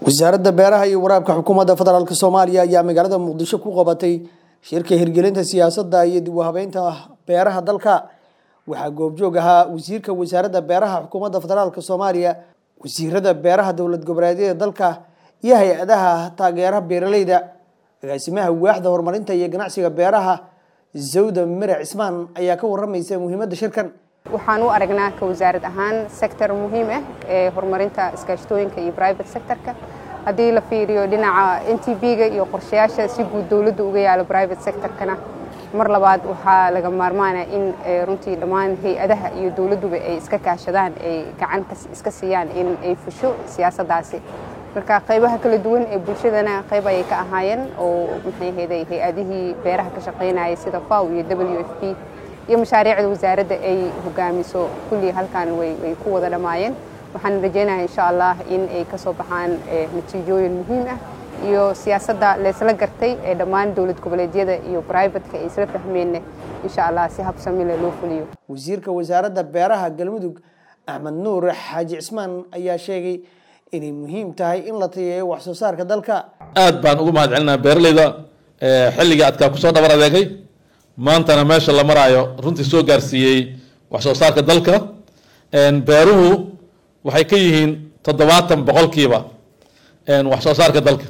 wasaaradda beeraha iyo waraabka xukuumadda federaalk soomaaliya ayaa magaalada muqdisho ku qabatay shirka hirgelinta siyaasadda iyo dib u habeynta beeraha dalka waxaa goobjoog ahaa wasiirka wasaaradda beeraha xukuumadda federaalk soomaaliya wasiirada beeraha dowlad goboleedyada dalka iyo hay-adaha taageera beeraleyda agaasimaha waaxda horumarinta iyo ganacsiga beeraha zawda mere cismaan ayaa ka waramaysa muhiimadda shirkan waxaan u aragnaa ka wasaarad ahaan sector muhiim ah ee horumarinta iskaashatooyinka iyo private sectorka haddii la fiiriyo dhinaca n t b-ga iyo qorshayaasha si guud dowladda uga yaalo private sectorkana mar labaad waxaa laga maarmaana in runtii dhammaan hay-adaha iyo dowladduba ay iska kaashadaan ay gacan iska siiyaan in ay fusho siyaasaddaasi marka qaybaha kala duwan ee bulshadana qayb ayay ka ahaayeen oo maxay ahayday hay-adihii beeraha ka shaqaynayay sida faw iyo w f p iyo mashaariicda wasaaradda ay hogaamiso kullii halkan way ku wada dhammaayeen waxaan rajaynayaa insha allah in ay ka soo baxaan natiijooyin muhiim ah iyo siyaasadda laysla gartay ee dhammaan dowlad goboleedyada iyo brivatka ay isla fahmeenna insha allah si habsamile loo fuliyo wasiirka wasaaradda beeraha galmudug axmed nuur xaaji cismaan ayaa sheegay inay muhiim tahay in la tayeeyo wax soo saarka dalka aad baan ugu mahad celinaa beeraleyda xilligii adkaa kusoo dhabar adeegay maantana meesha la maraayo runtii soo gaarsiiyey wax soo saarka dalka beeruhu waxay ka yihiin toddobaatan boqolkiiba wax soo saarka dalka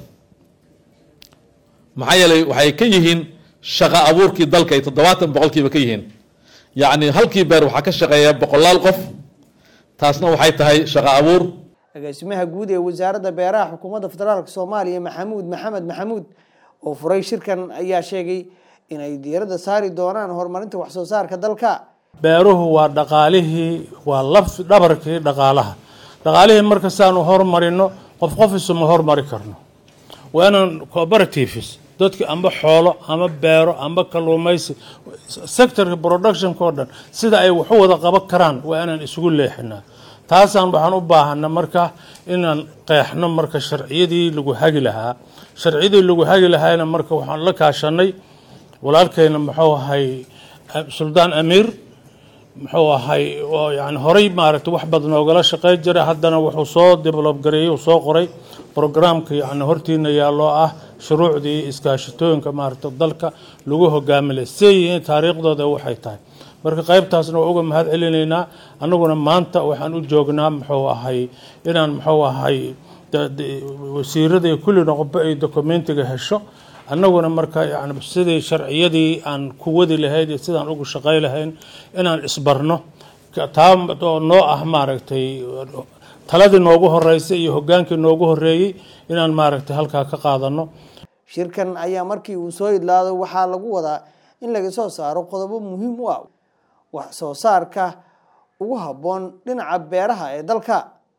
maxaa yeelay waxay ka yihiin shaqo abuurkii dalka ay toddobaatan boqolkiiba ka yihiin yacni halkii beer waxaa ka shaqeeya boqolaal qof taasna waxay tahay shaqo abuur agaasimaha guud ee wasaaradda beeraha xukuumadda federaalk soomaaliya maxamuud maxamed maxamuud oo furay shirkan ayaa sheegay inay diiradda saari doonaan horumarinta wax soo saarka dalka beeruhu waa dhaqaalihii waa laf dhabarkii dhaqaalaha dhaqaalihii marka saanu hormarino qof qof isuma hormari karno waa inaan cooperatives dadki amba xoolo ama beero amba kalluumaysi sectorka productionka oo dhan sida ay waxu wada qaban karaan waa inaan isugu leexinaa taasaan waxaan u baahana marka inaan qeexno marka sharciyadii lagu hagi lahaa sharciyadii lagu hagi lahaayna marka waxaan la kaashanay walaalkeyna muxuu ahay suldaan amiir muxuu ahay yani horey maaragtay wax badan oogala shaqeyn jiray haddana wuxuu soo develob gareeyey uu soo qoray programka yani hortiina yaaloo ah shuruucdii iskaashatooyinka maaragta dalka lagu hogaamilay siday yihiin taariikhdooda waxay tahay marka qaybtaasna waa uga mahad celinaynaa annaguna maanta waxaan u joognaa muxuu ahay inaan muxuu ahay wasiirada iyo kulli noqobo ay documentiga hesho annaguna marka yani sidii sharciyadii aan ku wadi lahayd iyo sidaan ugu shaqay lahayn inaan isbarno taa oo noo ah maaragtay taladii noogu horeysay iyo hogaankii noogu horeeyey inaan maaragtay halkaa ka qaadano shirkan ayaa markii uu soo idlaado waxaa lagu wadaa in laga soo saaro qodobo muhiim u ah wax soo saarka ugu habboon dhinaca beeraha ee dalka